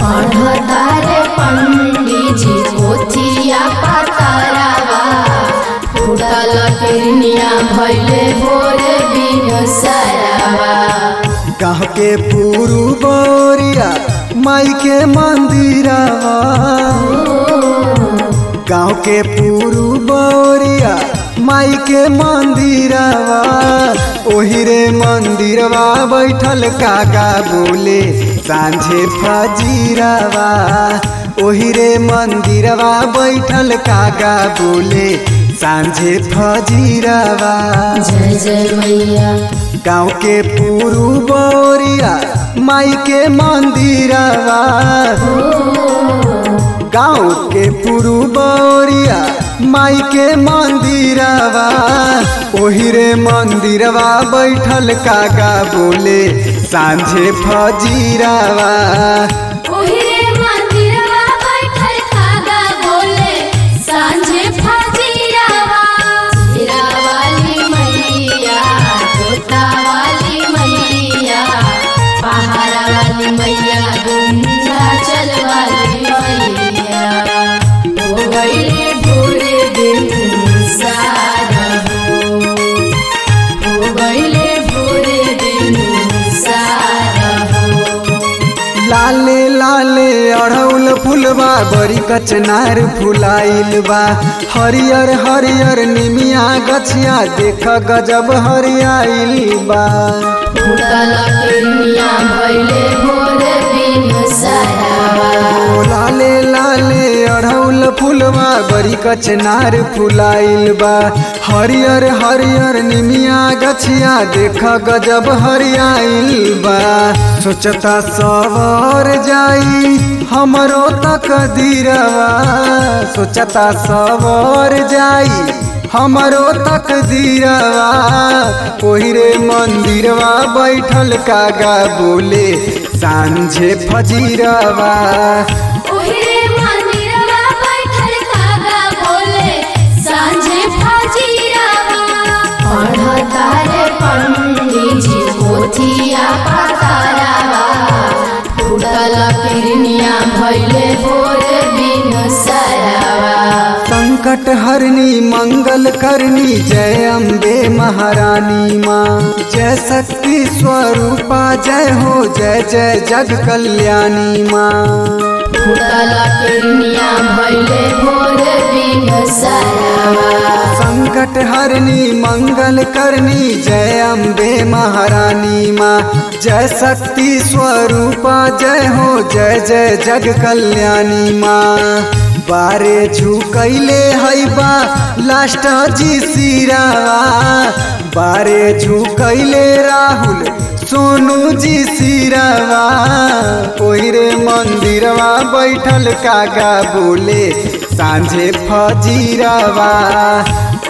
पढ़तारे पंडीजी पोथिया पतारावा फूटल किरनिया भैले भोरे बिन सरावा गाँव के पूरू बोरिया माई के मंदिरवा गाँव के पूरू बोरिया माई के मंदिरवा ओही रे मंदिरवा बैठल कागा बोले सांझे फजीरवा ओही रे मंदिरवा बैठल कागा बोले सांझे फजीरवा जय जय मैया गाँव के पूरू बोरिया माई के मंदिरवा गाँव के पूरू बोरिया माई के मंदिरवा ओही रे मंदिरवा बैठल कागा बोले सांझे फजीरवा ओही रे मंदिरवा बैठल कागा बोले सांझे फजीरावा जीरा वाली मैया तोता वाली मैया पहाड़ा वाली मैया विंध्याचल वाली मैया हो गईले भोरे दिन सारा हो हो गईले भोरे दिन सारा हो लाले लाले अढ़ौल फुलबा बड़ी कचनार फुलाइल बा हरियर हरियर निमिया गछिया देख गजब हरियाइल बा फूटल किरनिया भैले भोरे बिन सरावा ओ लाले लाले अढ़ौल फुलबा बड़ी कचनार फुलाइल बा हरियर हरियर निमिया गछिया देख गजब हरियाइल बा सोचता सवर जाई हमरो तक दीरवा सोचता सवर जाई हमरो तक दीरवा ओही रे मंदिरवा बैठल कागा बोले सांझे फजीरवा ओही रे मंदिरवा बैठल कागा बोले सांझे फजीरावा पढ़तारे पंडीजी पोथिया पतारावा फूटल किरनिया भैले भोरे बिन सरावा संकट हरनी मंगल करनी जय अम्बे महारानी माँ जय शक्ति स्वरूपा जय हो जय जय जग कल्याणी माँ फूटल किरनिया भैले भोरे बिन सरावा संकट हरनी मंगल करनी जय अम्बे महारानी माँ जय शक्ति स्वरूपा जय हो जय जय जग कल्याणी माँ बारे झुकैले है बा लास्ट जी सिरावा बारे झुकैले राहुल सोनू जी सिरावा ओही रे मंदिरवा बैठल कागा बोले सांझे फजीरवा